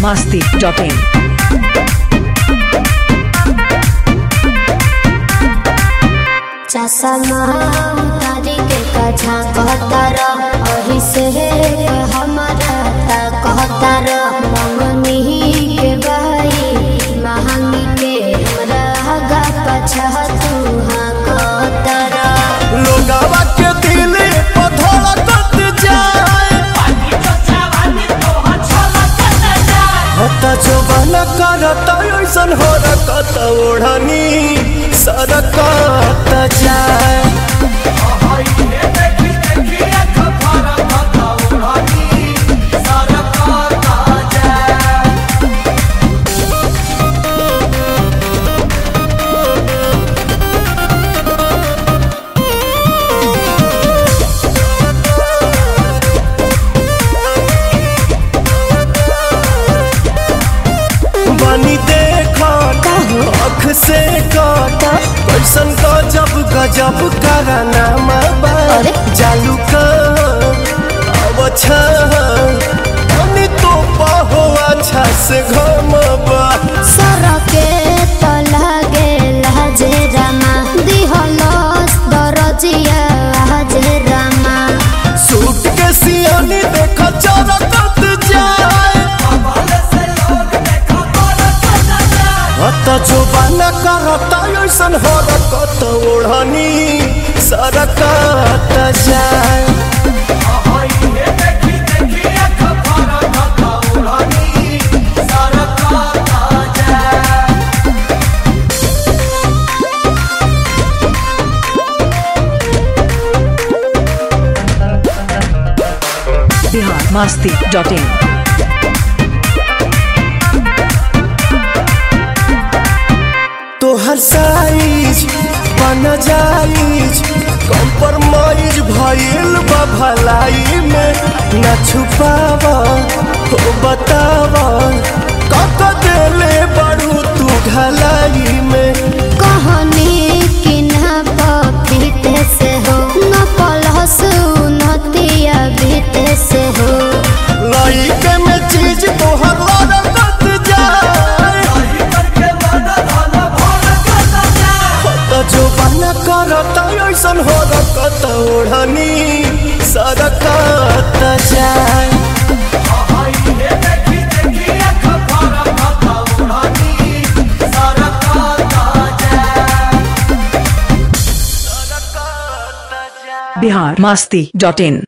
masti.in. चसमा तारी के कछा कहतर अही से हमारा ता कहतर मंगनी के बाई महंगी के हमरा हगा पछा तू हाँ कहतर लोगावा के दिल पर धड़कत जाए हता जो बना करता ऐसन हो रकत ओढ़नी सरकत जाए बनी देखा अख से कट कैसन गजब गजब कराना अरे? जालू का अवछा बनी तो पहो अच्छा से घमबा सरके त लागे लाजे रामा दिहलस दरजिया हाजे रामा सूट के सियानी देखा चरकत जाए हत जो बना करता ऐसन हो रकत ओढ़नी सरकत जाए Bihar masti.in. तोहर साइज बन जाइज कम्प्रोमाइज भइल बा भलाई में न छुपाव हो बताव कत देले बड़ू तू ढलाई में कहनी कि ना पपीते से हो न पलहस नतिया बीते से हो लइके में चीज तोहर लड़कत जाए त जो बन करता ऐसन हो रकत ओढ़नी सरकत जाए Bihar masti.in.